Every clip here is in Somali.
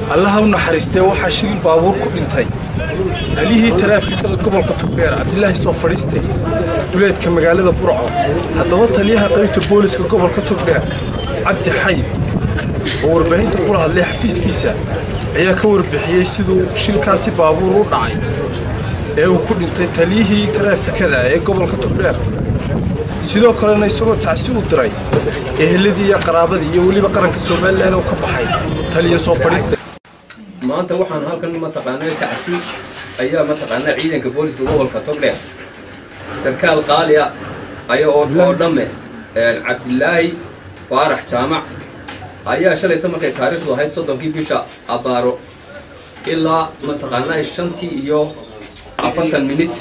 allaha u naxariistee waxaa shil baabuur ku dhintay taliyihii taraafikada gobolka togdheer cabdilaahi soo fadhiistay duleedka magaalada burco haddaba taliyaha qaybta booliska gobolka togdheer cabdi xayib oo warbaahinta kula hadlay xafiiskiisa ayaa ka warbixiyey siduu shilkaasi baabuur u dhacay ee uu ku dhintay taliyihii taraafikada ee gobolka togdheer sidoo kalena isagoo tacsi u diray eheladii iyo qaraabadii iyo weliba qaranka somalilan oo ka baxay taliya soo fadhiista maanta waxaan halkan mataqaanaa tacsi ayaa mataqaanaa ciidanka booliska gobolka togdheer sarkaal qaaliya aya oo oo dhamme cabdilaahi faarax jaamac ayaa shalayta markay taariikhdu ahayd soddonkii bisha abaaro ilaa mataqaanaa shantii iyo afartan minit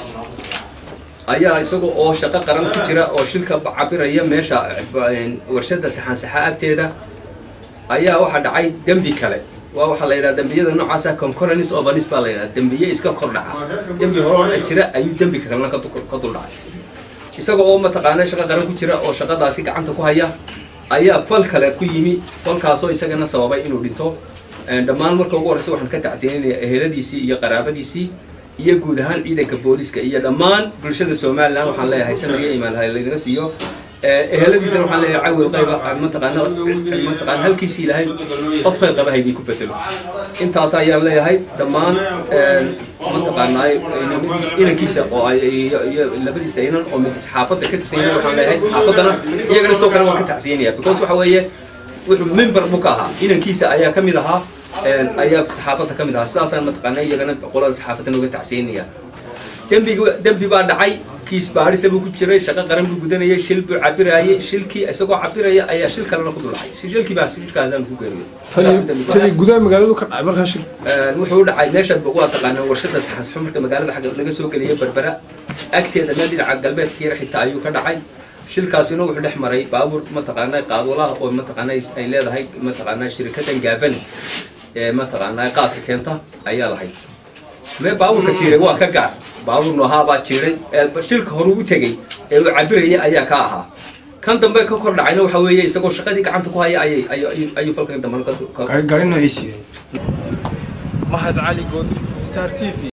ayaa isaga oo shaqo qaran ku jira oo shilka cabiraya meesha warshadda saxaansaxa agteeda ayaa waxaa dhacay dembi kale waa waxaa la yidhaha dembiyada noocaasa concurrence ovanis baa la yidhaha dembiye iska kor dhaca dembi horena jira ayuu dembi kalena ka dul dhacay isaga oo mataqaana shaqo qaran ku jira oo shaqadaasi gacanta ku haya ayaa fal kale ku yimi falkaasoo isagana sababay inuu dhinto dhammaan marka ugu horreysa waxaan ka tacsiinanaya eheladiisii iyo qaraabadiisii iyo guud ahaan ciidanka booliska iyo dhammaan bulshada somalilan waxaan leeyahay samir iyo imaan laynaga siiyo eheladiisana waxaan leeyahay cawil qayba mataqaana mataqaana halkiisii ilahay qof qayb qaba haydii ku bedelo intaas ayaan leeyahay dhammaan mataqaanaa inankiisa oo ay iyo labadiisa inan oo mid saxaafadda ka tirsan yahay waxaan leeyahay saxaafaddana iyagana sidoo kale waan ka tacsiinaya because waxa weeye wuxuu member buu ka ahaa inankiisa ayaa ka mid ahaa ayaa saxaafadda ka mid ahaa sidaasaan mataqaana iyagana qolada saxaafadda nooga tacsiinaya dembigu dembi baa dhacay kiis baadhisa buu ku jiray shaqo qaran buu gudanayay shil buu cabiraayay shilkii isagoo cabiraya ayaa shil kalena ku dul dhacay shilkii baa shilkaasaan ku tali gudaha magaaladu ka dhacay markaa shil wuxuu u dhacay meesha waa taqaanaa warshada saxansxo marka magaalada xagga laga soo geliyay berbera agteeda meel dhinaca galbeedka yar xitaa ayuu ka dhacay shilkaasina wuxuu dhex maray baabuur mataqaanaa qaadwalaha oo mataqaanaa ay leedahay mataqaanaa shirikadan gaaban ee mataqaanaa qaadka keenta ayaa lahayd mee baabuurka jiiray waa ka gaar baabuur noohaa baa jiiray shilka horuu u tegey ee uu cabirayay ayaa ka ahaa kan dambe ka kor dhacayna waxa weeye isagoo shaqadii gacanta ku haya ayay ayuu falkan dambe gaari noociisi mahad cali goodri star t v